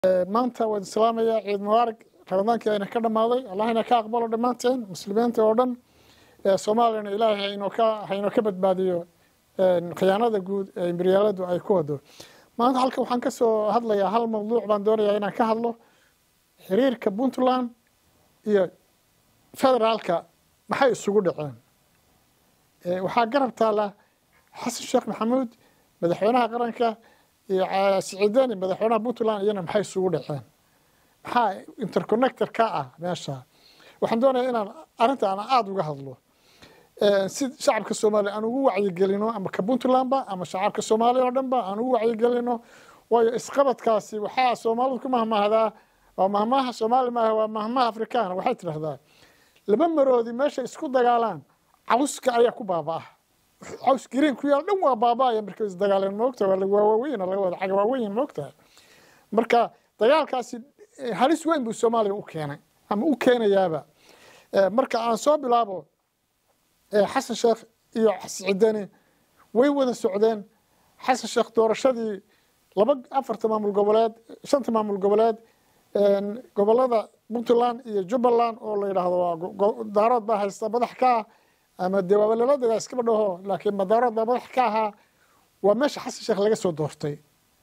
maanta waan islaamaya ciid mubaarak ramadaankii ayna ka dhammaaday allahna ka aqbalo dhammaanteen muslimiinta oo dhan soomaaliyana ilaahay haynoo ka haynoo ka badbaadiyo khiyaanada guud ee imberiyaaladu ay ku wado maanta halka waxaan ka soo hadlayaa hal mawduuc baan doonayaa inaan ka hadlo xiriirka puntland iyo federaalka maxay isugu dhaceen waxaa garab taala xasan sheekh maxamuud madaxweynaha qaranka iyo siciidani madaxweynaha puntland iyana maxay isugu dhaceen maxaa interconnector ka ah meesha waxaan doonaya inaan arrinta aan aada uga hadlo si shacabka soomaaliya aan ugu wacyigelino ama ka puntlandba ama shacabka soomaaliya oo dhanba aan ugu wacyigelino waayo isqabadkaasi waxaa soomaalidu ku mahmahdaa waa mahmaha soomaali maaha waa mahmaha afrikaana waxay tidhahdaa laba maroodi meesha isku dagaalaan cawska ayaa ku baabaa caws green ku yaal dhan waa baaba'aya markay isdagaaleen moogta waa waaweyn laga wada caga waaweyn moogtahay marka dagaalkaasi halis weyn buu soomaaliya u keenay ama u keenayaaba marka aan soo bilaabo xasan sheekh iyo siciidani way wada socdeen xasan sheekh doorashadii laba afarta maamul goboleed shanta maamul goboleed gobolada puntland iyo jubbaland oo la yidhaahdo waa daarood baa haysta madax ka ah ama dee waaba lala dagaa iskaba dhaho laakiin madaarood baa madax ka ahaa waa meesha xasan sheekh laga soo doortay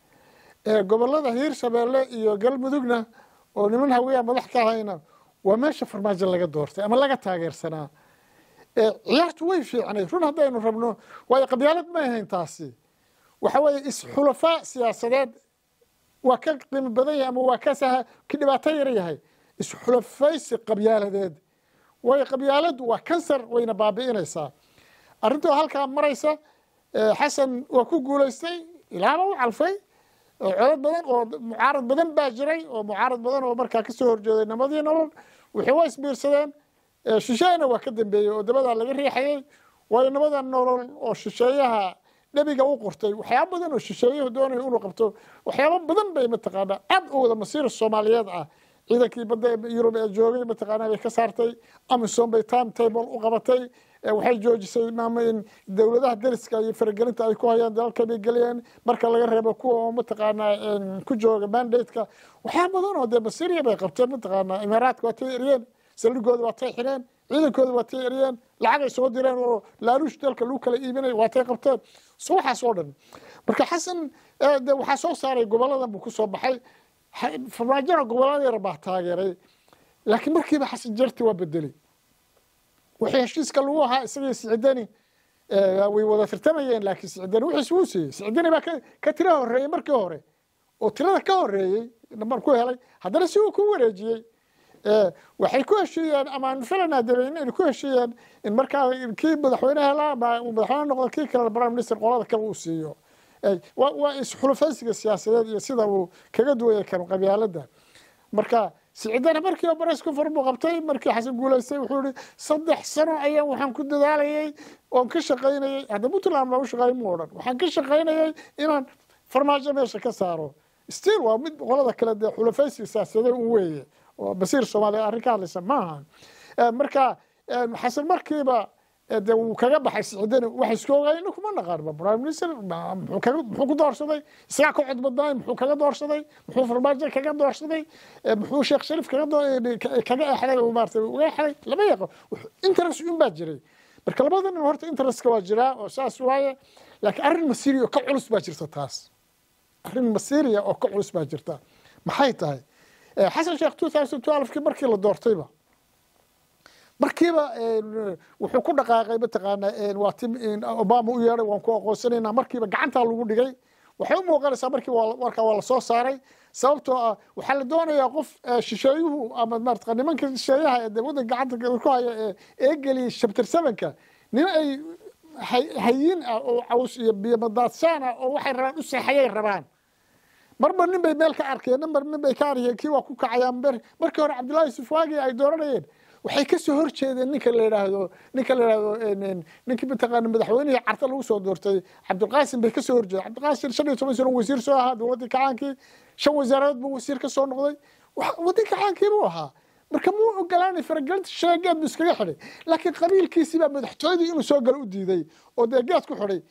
gobolada hiir shabeelle iyo galmudugna oo niman haweyaa madax ka ahayna waa meesha farmaajo laga doortay ama laga taageersanaa ciyaartu way fiicnayd run haddaynu rabno waayo qabyaalad ma ahayn taasi waxa weeye isxulafaa siyaasadeed waa ka qiimo badan yahay ama waa ka ka dhibaato yar yahay isxulafaysi qabyaaladeed waayo qabyaaladdu waa kansar wayna baabi'inaysaa arrintoo halkaa maraysa xasan waa ku guulaystay ilaaba u calfay codad badan oo mucaarad badan baa jiray oo mucaarad badan oo markaa ka soo horjeeday namadii nolol waxay waa isbiirsadeen shisheeyana waa ka dambeeyey oo dabadaa laga riixayey waayo nabada nolol oo shisheeyaha nebiga u qortay waxyaaba badan oo shisheeyuhu doonayo inuu qabto waxyaaba badan bay mataqaanaa aad u wada masiir soomaaliyeed ah ciidankii badda yurub ee joogay mataqaanaa bay ka saartay amisom bay time table u qabatay waxay joojisay in dowladaha dariska iyo faragelinta ay ku hayaan dalalka bay geliyeen marka laga reebo kuwa oo mataqaanaa ku jooga mandate-ka waxyaaba badan oo dee masiiriya bay qabteen mataqaanaa imaaraadka waa tay eriyeen saldhigooda waa tay xireen ciidankooda waa tay eriyeen lacagay soo direen oo laaluush dalka lagu kala iibinay waa tay qabteen so waxaas oo dhan marka xasan de waxaa soo saaray goboladan buu ku soo baxay farmaajona gobolada yar baa taageeray laakiin markiiba xasan jarti waa bedelay wixii heshiiska lagu ahaa isagii siciidani way wada tirtamayeen laakiin siciidani wixiis wuu siiyey siciidani baa ka tira horeeyey markii hore oo tirada ka horeeyey nambar ku helay haddana si uu ku wareejiyey waxay ku heshiiyeen ama filanaa dabeyn inay ku heshiiyeen in markaa kii madaxweyne helaa ama uu madaxweyne noqdo kii kale prime minister qolada kale uu siiyo waa isxulufaysiga siyaasadeed iyo sida uu kaga duwaya kan qabyaalada marka siciidana markii bares ku far buu qabtay markii xasan guulaystay wuxuu yihi saddex sano ayaan waxaan ku dadaalayay oon ka shaqaynayay hadda puntland baa u shaqeey mu odhan waxaan ka shaqaynayay inaan farmaajo meesha ka saaro still waa mid qolada kale dee xulufaysiga siyaasadeed u weeye oo basiir soomaaliya arrin ka hadlaysa maaha marka xasan markiiba de wuu kaga baxay siciidani waxa isku ogaayna kuma naqaanba prime minister muxuu ku doorsaday isagaa ka cod badnaay muxuu kaga doorsaday muxuu farmaajo kaga doorsaday muxuu sheekh shariif kaga kaga exday oo maarata uga exday lama yaqo interest un baa jiray marka labada nin horta interestka waa jiraa oo saas waaye laakiin arrin masiiriya oo ka culus baa jirta taas arrin masiiriya oo ka culus baa jirta maxay tahay xasan sheekh two thousand twelvekii markii la doortayba markiiba wuxuu ku dhaqaaqay mataqaanaa waa tim obama u yeedhay waan ku aqoonsanaynaa markiiba gacantaa lagu dhigay waxay u muuqanaysaa markii warkaa waa lasoo saaray sababtoo ah waxaa la doonayaa qof shisheeyuhu ama maarata nimanka shisheeyaha ee waddanka gacanta ku haya ee geliyay shabtir sevenka nin ay hayiin ah oo caws iyo biyomadaadsaan ah oo waxay rabaan u seexayay rabaan marba nin bay meel ka arkeen mar nin bay ka arkeen kii waa ku kacayaan markii hore cabdullahi yusuf waagi ay dooranayeen waxay ka soo horjeedeen ninka la yidhaahdo ninka la yidhaahdo ninkii mataqaana madaxweynihii carta lagu soo doortay cabdilqaasim bay ka soo horjeedeen cabdilqaasim shan iyo toban sano wasiir soo ahaa dowladdii kacaankii shan wasaaradood buu wasiir ka soo noqday waddanka kacaankii buu ahaa marka muu ogolaanay faragelinta sheegeed buu iskaga xidhay laakiin qabiilkiisii baa madaxtooyadii inuu soo galo u diiday oo dee geed ku xidhay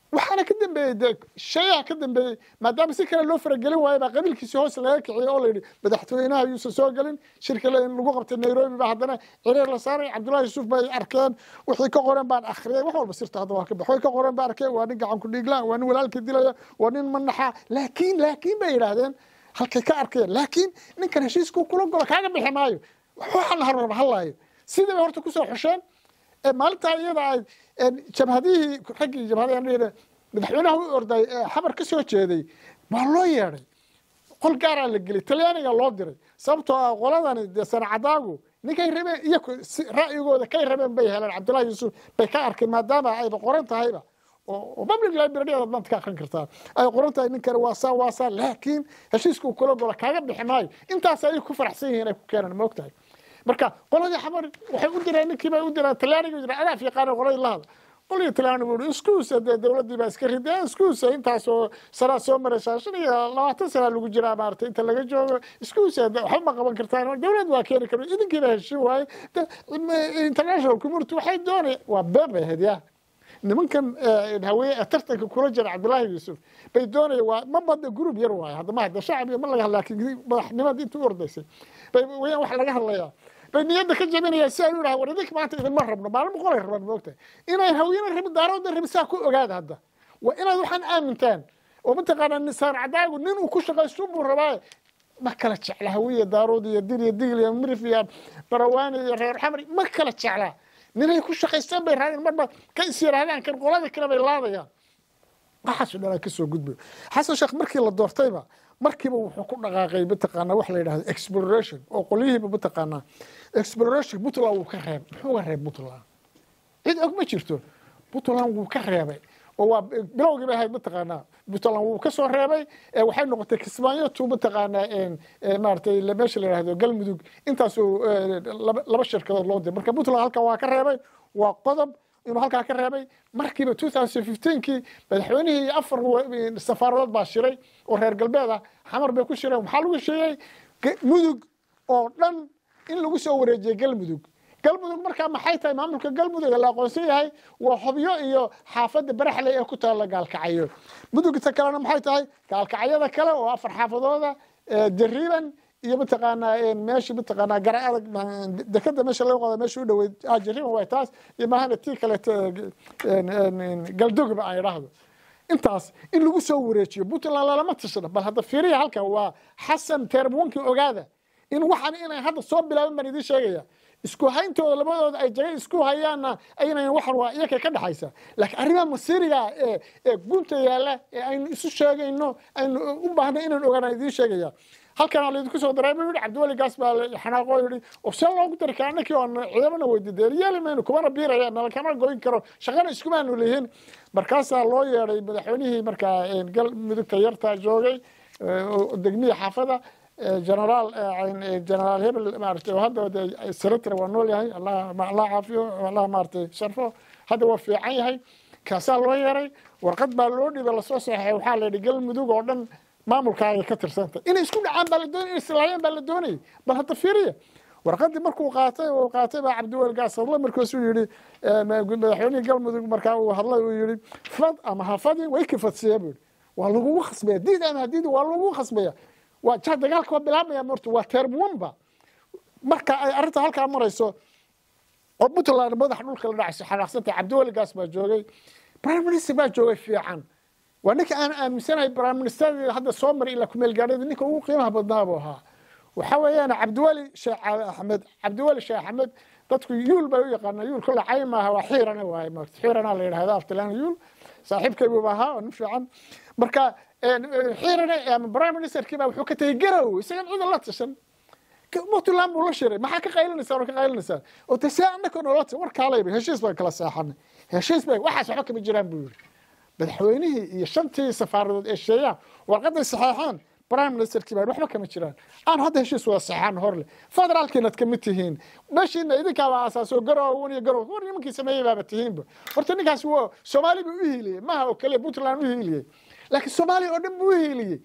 waxaana ka dambeeyey dee shayaa ka dambeeyey maadaama si kale loo faragelin waayo baa qabiilkiisi hoos laga kiciyey oo layidhi madaxtooynaha yuusan soo gelin shirka lagu qabtay nairobi baa haddana cireer la saaray cabdullahi yuusuf bay arkeen wixii ka qoran baan akhriyay wax walba sirta hadda waa ka bax way ka qoran baa arkeen waa nin gacan ku dhiigla waa nin walaalkii dilaya waa nin manaxa laakiin laakiin bay yidhaahdeen halkay ka arkeen laakiin ninkan heshiiskuu kula golo kaaga bixi maayo waxaan harraba hadlaayo sidii bay horta kusoo xusheen maalintaa iyada ay jabhadihii raggii jabhadaha madaxweynaha u orday ee xabar ka soo jeeday waa loo yeedhay qol gaaraa la geliyay talyaaniga loo diray sababtoo ah qoladani dee sanacadaagu ninkay rabeen iyo ra'yigooda kay rabeen bay heleen cabdullahi yuusuf bay ka arkeen maadaama ayba qoran tahayba oo public library aad maanta ka akrin kartaa ay qoran tahay ninkani waa saa waa saa laakiin heshiiska uu kula golo kaaga bixi maayo intaas ayay ku faraxsan yihiin ay ku keenaan ma ogtahay marka qoladii xamar waxay u direen ninkii bay u direen talyaaniga jira adaaf yaqaana qoladii la hadla qoladii talyaaniga uu iskuusa dee dowladdii baa iska rideen iskuusa intaasoo sanaa soo maraysaa shan iyo labaatan sanaa lagu jiraa maaragtay inta laga joogo iskuusa waxba ma qaban kartaan dowlad waa keeni karo idinkiina heshin waaye international community waxay doonaya waa been bay ahayd yaa nimankan haweye tartanka kula jira cabdullaahi yuusuf bay doonaya waa ma badda group yar waaye hadda ma hadda shacab iyo ma laga hadla laakiin madaxnimadii intuu ordaysay bay wayaan wax laga hadlayaa bay niyadda ka jabinayaan si ay u dhaha war idinka maanta idinma rabno maalin boqolay rabaan moogtahay inay hawyena rabin daarooda rabin saa ku ogaada hadda waa inaad waxaan aamintaan oo mataqaanaa nisaan cadaagu nin uu ku shaqaysto buu rabaa ma kala jecla hawiya daarood iyo dir iyo digl iyo mirif iyo barawaani iyo reer xamri ma kala jeclaa ninay ku shaqaystaan bay raadeen marba ka is yidhaahdaan kan qolada kale bay laadayaan waxaasu dhanaa ka soo gudbayo xasan sheekh markii la doortayba markiiba wuxuu ku dhaqaaqay mataqaanaa wax la yidhahdo exploration oo qolyihiiba mataqaanaa exploration puntland wuu ka reeb muxuu ka reeb puntland cid og ma jirto puntland wuu ka reebay oo waa bilowgii bay ahayd mataqaanaa puntland wuu ka soo reebay waxay noqotay kismaayo tu mataqaanaa maaratay meesha la yidhahdo galmudug intaasoo laba shirkadood loo diray marka puntland halkan waa ka reebay waa qodob inuu halkaa ka reebay markiiba kii madaxweynihii iyo afar safaaradood baa shiray oo reer galbeed ah xamar bay ku shireen maxaa lagu sheegay mudug oo dhan in lagu soo wareejiyey galmudug galmudug markaa maxay tahay maamulka galmudug la aqoonsan yahay waa hobyo iyo xaafadda baraxley ee ku taalla gaalkacyo mudugta kalena maxay tahay gaalkacyada kale oo afar xaafadooda jariiban iyo mataqaanaa meesha mataqaanaa gara adag dekada meesha laga qoda meesha u dhoweyd jariiban way taas iyo mahana tii kaleeto galdogba aan idhaahdo intaas in lagu soo wareejiyo puntland lalama tashana bal hadda fiiriya halkan waa xasan teerbuwankii ogaada in waxaan inay hadda soo bilaaban baan idiin sheegaya isku hayntooda labadooda ay jaga isku hayaanna aynan waxan waa iyaka ka dhexaysa laakiin arrimaha masiiriga ee ee gunta yaalla ee aynu isu sheegayno aynu u baahna inaan ogaana idiin sheegaya halkan laydinku soo daray buu yihi cabdiweli gaas baa xanaaqoo yihi oo see loogu dari karaa ninkii oon ciidamana weydiideen yeeli mayno kumana biiraya nala kama goyn karo shaqana iskumaanu lihin markaasaa loo yeedhay madaxweynihii markaa galmudugta yarta joogay degmihii xaafada generaal generaal hebel maaragtay oo hadda secretary waa nool yahay allah allah caafiyo allah maaragtay sharfo hadda waa fiican yahay kaasaa loo yeeray warqad baa loo dhibay lasoo saxeexay waxaa la yidhi galmudug oo dhan maamulkaaga ka tirsanta inay isku dhacaan baa la doonay inay islaayaan baa la doonayay bal hadda fiiriya warqadii markuu qaatay uu qaatay baa cabdiwel gaas hadla markaasuu yidhi madaxweynihii galmudug markaa uu hadlay uu yidhi fad ama hafadin way kafadsiya buu yidhi waa lagugu khasbaya diid ama hadiidi waa lagugu khasbaya waa ja dagaalka waa bilaabmaya morta waa termwanba marka ay arrinta halkaa marayso oo puntland madax dhulka la dhacayso xanaaqsantay cabdiweli gaas baa joogay prime minister baa joogay fiican waa ninka aan aaminsanahay prime minister hadda soo maray ilaa kumeel gaadhada ninka ugu qiimaha badnaa buu ahaa waxa weeyaan cabdiweli sheekh axmed cabdiweli sheekh axmed dadku yuul bay u yaqaanaa yuul kolle cay maaha waa xiirana waaye maarta xiirana la yidhahda aftilaan yuul saaxiibkaybuuba ahaa oo nin fiican marka xiirana ama prime ministerkii baa wuxuu ka tegey garow isagan ciidan la tashan puntland buu la shiray maxaa ka qaylinaysaa oo ka qaylinaysaa oo te see annaka noola ta war kaalayba heshiis baan kala seexanay heshiis bay waxaas waxba kama jiraan buu yidhi madaxweynihii iyo shantii safaaradood ee sheeyaan warqaday saxeexaan prime ministerkii baa waxba kama jiraan aan hadda heshiis wada saxeexan horle federaalkiinad kamid tihiin meeshiina idinkaaba aasaaso garowan iyo garow war nimankii sameeyey baaba tihiinba horta ninkaas waa soomaali buu u hiiliyey maha oo kaliya puntland u hiiliyey laakiin soomaaliya oo dhan buu u hiiliyey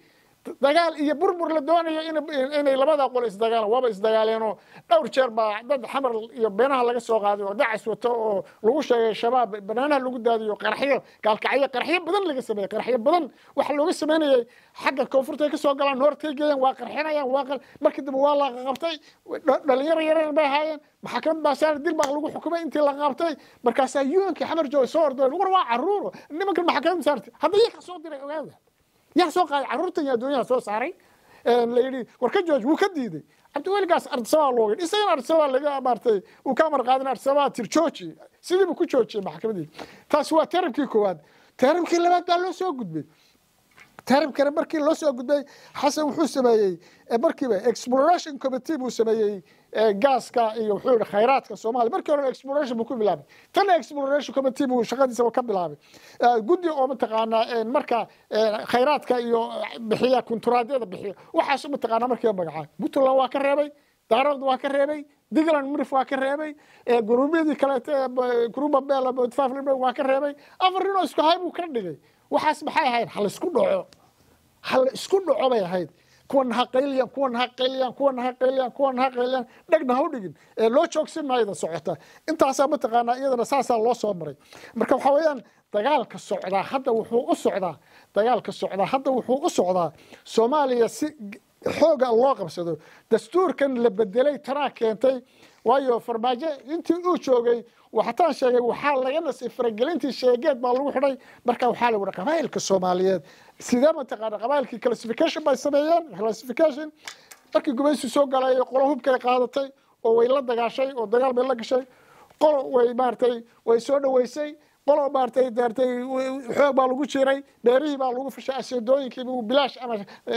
dagaal iyo burbur la doonayo inay labada qol isdagaalaan waaba isdagaaleenoo dhowr jeer baa dad xamar iyo beenaha laga soo qaaday oo dacas wato oo lagu sheegay shabaab banaanaha lagu daadiyo qaraxyo gaalkacyo qaraxyo badan laga sameeyey qaraxyo badan waxa looga sameynayay xagga koonfurta ay ka soo galaan noortay geeyaan waa qarxinayaan waa markii dambe waa la qabtay dhalinyaro yaryar bay ahaayeen maxakamad baa saar dil baa lagu xukumay intii la qabtay markaasaa yuankii xamar jooga soo ordeen war waa caruur nimankan maxakamad saartay hadda iyaga soo diray ogaada yaa soo qaaday carruurtan iyo adduunyaha soo saaray la yidhi war ka jooj wuu ka diiday cabdiweligaas ardisabaa looga isagana ardisabaa laga maartay uu ka amar qaadin ardisabaa tir jooji sidiibu ku joojiyey maxkamadii taasi waa teramkii koowaad teramkii labaad baa loo soo gudbay teramkana markii loo soo gudbay xasan wuxuu sameeyey markiiba exploration committee buu sameeyey gaaska iyo wuxuu yihi khayraadka soomaaliya markii hore exploration buu ku bilaabay tana exploration committee buu shaqadiisa ka bilaabay guddi oo mataqaanaa marka khayraadka iyo bixiya kunturaadyada bixiya waxaas mataqaanaa markiiba magacaa puntland waa ka reebay daarood waa ka reebay digland murif waa ka reebay guruubyadii kaleete gruuba beel waa ka reebay afar nin oo isku hay buu ka dhigay waxaas maxay ahayd ha laisku dhaco ha la isku dhaco bay ahayd kuwana ha qayliyan kuwana ha qayliyan kuwana ha qayliyan kuwana ha qayliyan dhegna ha u dhigin ee loo joogsan maayada socota intaasaa mataqaanaa iyadana saasaa loo soo maray marka waxaa weeyaan dagaalka socdaa hadda wuxuu u socdaa dagaalka socdaa hadda wuxuu u socdaa soomaaliya si xooga loo qabsado dastuurkan la bedelay tanaa keentay waayo farmaajo intii uu joogay waxataan sheegay waxaa laga nasay faragelintii sheegeed baa lagu xidhay marka waxaa la yihi qabaa'ilka soomaaliyeed sidee mataqaana qabaa'ilkii classification bay sameeyeen classification markii gumaysi soo galay qolo hubkay qaadatay oo way la dagaashay oo dagaal bay la gashay qolo way maaragtay way soo dhoweysay qolo maaragtay daartay xoog baa lagu jiray beerihii baa lagu fashay aseedooyinkii buu bilaash ama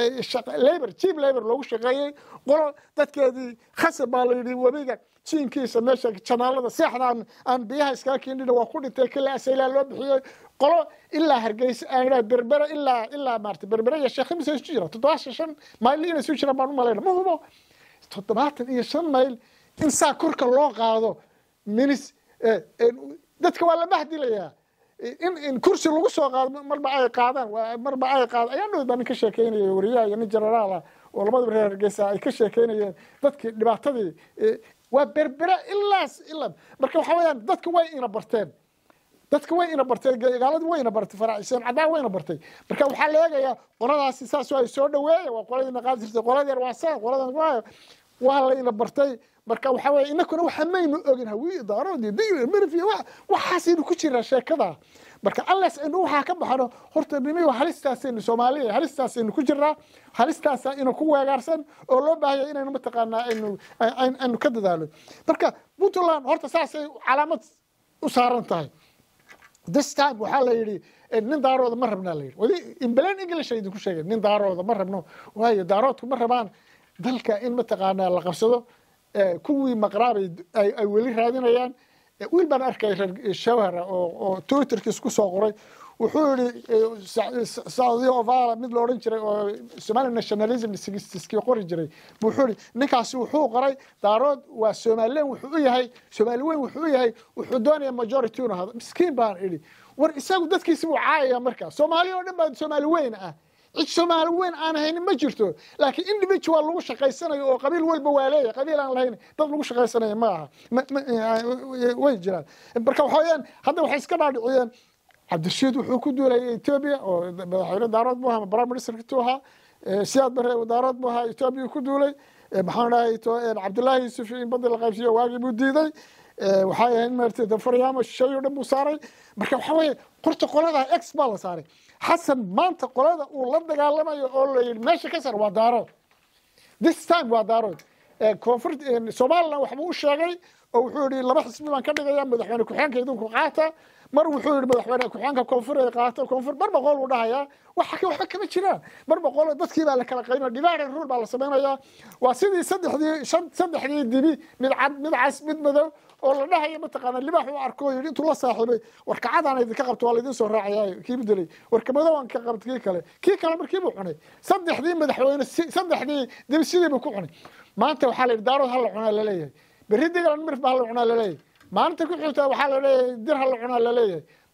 labor cheap labor loogu shaqeeyey qolo dadkeedii khasab baa la yidhi webiga jiinkiisa meesha janaalada seexda aan aan biyaha iskaga keenina waa ku dhintay kila asaylaa loo bixiyey qolo ilaa hargeysa aan berbere ilaa ilaa maarata berbere iyo sheekh imise isu jira toddobaatan shan mayl inay isu jiraan baan u malayna ma hubo toddobaatan iyo shan mayl in saa korka loo qaado minis dadka waa la bahdilayaa in in kursi lagu soo qaado marba ay qaadaan marba ay qaadaan ayaa dhow baa nin ka sheekeynaya wariyaha iyo nin generaala oo labadaba reer hargeysa ay ka sheekeynayeen dadkii dhibaatadii waa berbera ilaas ilaa marka waxaa weeyaan dadka way ina barteen dadka way ina barteen gaaladii way ina bartay faraaciseen cadaan way ina bartay marka waxaa la eegayaa qoladaasi saas ay soo dhaweeya waa qoladiina qaadi jirtay qoladeer waa saa qoladan waa waa la ina bartay marka waxaa weeye inakuna waxa maynu ogin hawiye daaroodii digir mirfiya wax waxaasaynu ku jiraa sheekada marka alles aynu waxaa ka baxno horta nimiyo halistaasaynu soomaaliya halistaasaynu ku jiraa halistaasa ina ku weegaarsan oo loo baahaya inaynu mataqaanaa aynu aynu ka dadaalo marka puntland horta saasay calaamad u saaran tahay this time waxaa la yidhi nin daarooda ma rabnaa la yidhi wadi inbelen english ay idinku sheegeen nin daarooda ma rabno waayo daaroodku ma rabaan dalka in mataqaanaa la qabsado kuwii maqraabay ay weli raadinayaan wiil baan arkay reer shawhara oo twitterkiis ku soo qoray wuxuu yihi saudi ovala mid la odhan jiray oo somali nationalism sigistiskii qori jiray wuxuu yihi ninkaasi wuxuu qoray daarood waa somalilen wuxuu u yahay soomaali weyn wuxuu u yahay wuxuu doonaya majority inu hado miskiin baan idhi war isagu dadkiisi buu caayaya markaa soomaali oo dhan baa soomaali weyn ah cid soomaali weyn aan haynin ma jirto laakiin individual lagu shaqaysanayo oo qabiil walba waa leeyahay qabiil aan lahayn dad lagu shaqaysanayo ma aha way jiraan marka waxa weyaan hadda waxay iska dhaadhiciyeen cabdirashiid wuxuu ku duulayay etoobiya oo madaxweyne daarood buu ahaa prime minister tu ahaa siyaad bare daarood buu ahaa etoobiya ku duulay maxaan dhahay cabdullaahi yuusuf in badda la qaybsiyo waagii buu diiday waxay ahayd maartay faryaamo shay oo dhan buu saaray marka waxa weeye qorta qolada x baa la saaray xasan maanta qolada uu la dagaalamayo oo la yidhi meesha ka sar waa daarood this time waa daarood koonfur somaliland waxbuu u sheegay oo wuxuu yihi laba xisbi baan ka dhigaya madaxweyne ku-xigeenka idinku qaata mar wuxuu yihi madaxweyne ku-xigeenka koonfur ay qaata koonfur mar boqol uu dhahayaa waxa waxba kama jiraan mar boqol dadkii baa la kala qaybinaya divided rule baa la samaynayaa waa sidii saddexdii shan saddexdii dibi mid cad mid cas mid madow oo la dhahayo mataqaana libaax uu arko yidhi intuu la saaxiibay war kacadaan idinka qabto waa laydin soo raacaya kii bedelay warka madowaan ka qabta kii kale kii kale markii buu cunay saddexdii madaxweyne saddexdii dibi sidii buu ku cunay maanta waxaa la yidhi daarood ha la cunaa laleeyahay berri digalan mirif ba ha la cunaa laleeyahay maalinta ku xigta waxaa la leeyahay dir ha la cunaa laleeyahay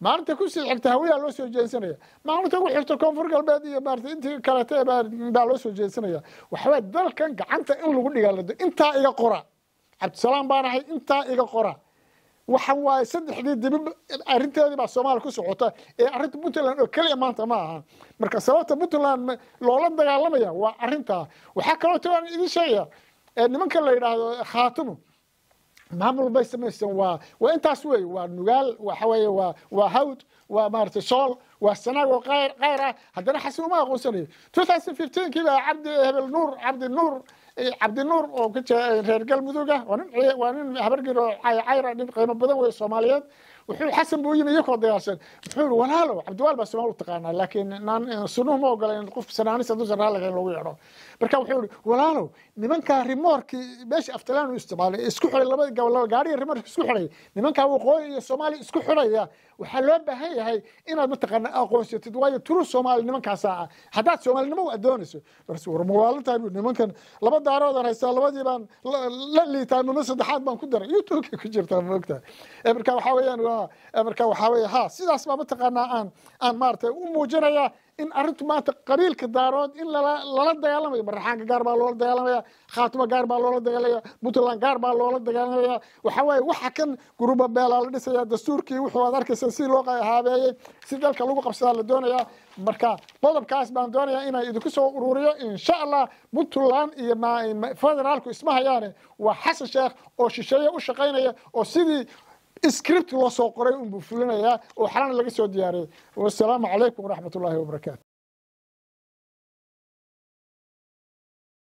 maalinta kusii xigta hawiyaa loo soo jeedsanaya maalinta ku xigta koonfur galbeed iyo maarata intii kalete baa loo soo jeedsanaya waxawaa dalkan gacanta in lagu dhigaalado intaa iga qora cabdisalaam baan ahay intaa iga qora waxa waaye saddexdii dibi arrinteedii baa soomaaliya ku socota ee arrinta puntland oo keliya maanta ma aha marka sababta puntland loola dagaalamaya waa arrintaa waxaa kaloo taan idin sheegaya nimanka la yidhaahdo khaatumo maamul bay samaysan waa waa intaas wey waa nugaal waxa weeye waa waa hawd waa maaragtay sool waa sanaag oo qayr qayr ah haddana xasan uma aqoonsanayo two thousand fifteenkii baa cabdi hebel nuur cabdi nuur cabdi nuur oo ka jira reer galmudug ah waa nin waa nin habargir oo cayra nin qiimo badan wey soomaaliyeed wuxuu xasan buu yimi iyakoo dagaalsan wuxuu yihi walaalow cabdiwaal baa soomaal u taqaanaa laakiin naan sunuhu ma ogola in qof sanaanis hadduusan raalliga in lagu yeedho marka wuxuu yihi walaalow nimankaa rimoorkii meesha aftalaan u isticmaalay isku xidhay labada gobol gaariga rimoorka isku xidhay nimankaa waqooyi iyo soomaaliya isku xidhaya waxaa loo baahan yahay inaad mataqaana aqoonsatid waayo turu soomaali nimankaasaa ah haddaad soomaalinimo u adoonayso bas war mawaalintahay bu nimankan laba daaroodan haystaa labadii baan la liitaa mama saddexaad baan ku daray youtubeka ku jirtaa maogtahay marka waxaa weeyaan waa marka waxaa weeye ha sidaas baa mataqaanaa aan aan maaragtay u muujinayaa in arrintu maanta qabiilka daarood in lala lala dagaalamayo maraxaanka gaar baa loola dagaalamaya khaatimo gaar baa loola dagaalamaya puntland gaar baa loola dagaalamaya waxa waaye waxa kan guruba beelaa la dhisaya dastuurkii wuxuu aad arkaysa si loo haabeeyey si dalka lagu qabsadaa la doonayaa marka qodobkaas baan doonayaa inaan idinku soo ururiyo insha allah puntland iyo federaalku isma hayaane waa xasan sheekh oo shisheeye u shaqaynaya oo sidii script loo soo qoray unbuu fulinayaa oo xalana laga soo diyaariyey wasalaamu calaykum waraxmat ullaahi wabarakaatu